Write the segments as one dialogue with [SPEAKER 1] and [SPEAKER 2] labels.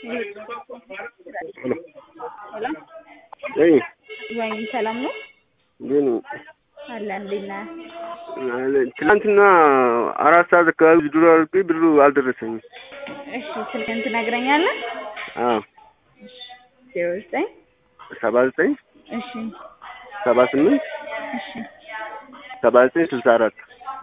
[SPEAKER 1] ሄሎ
[SPEAKER 2] እይ
[SPEAKER 1] ወይኔ ሰላም ነው
[SPEAKER 2] ግን
[SPEAKER 1] አለ እንዴት ነህ?
[SPEAKER 2] ትናንትና አራት ሰዓት አካባቢ ድሮ አድርጌ ብሩ አልደረሰኝም።
[SPEAKER 1] እሺ ስልክህን ትነግረኛለህ?
[SPEAKER 2] አዎ
[SPEAKER 1] ዜሮ ዘጠኝ
[SPEAKER 2] ሰባ ዘጠኝ
[SPEAKER 1] እሺ
[SPEAKER 2] ሰባ ስምንት
[SPEAKER 1] እሺ
[SPEAKER 2] ሰባ ዘጠኝ ስልሳ አራት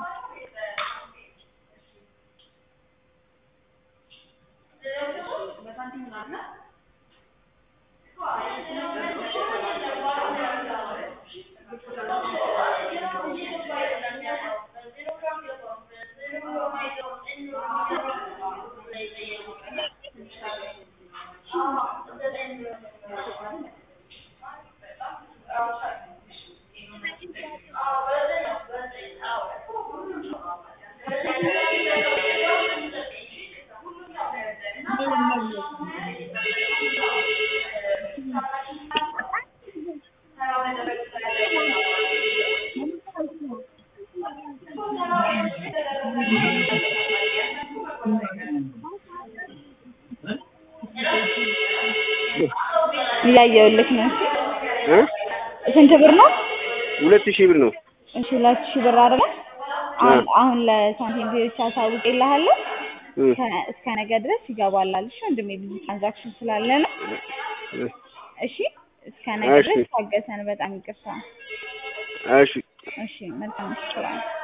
[SPEAKER 1] እያየሁልህ ነው።
[SPEAKER 2] እ
[SPEAKER 1] ስንት ብር ነው?
[SPEAKER 2] ሁለት ሺህ ብር ነው።
[SPEAKER 1] እሺ ሁለት ሺህ ብር አይደለ? አሁን አሁን ለሳንቲም ፔዎች አሳውቅልሃለሁ።
[SPEAKER 2] እ
[SPEAKER 1] ከ- እስከ ነገ ድረስ ይገባላል። እሺ ወንድሜ ብዙ ትራንዛክሽን ስላለ ነው።
[SPEAKER 2] እ
[SPEAKER 1] እሺ እስከ ነገ
[SPEAKER 2] እሺ።
[SPEAKER 1] ድረስ ታገሰን። በጣም ይቅርታ።
[SPEAKER 2] እሺ
[SPEAKER 1] እሺ መልካም ስራ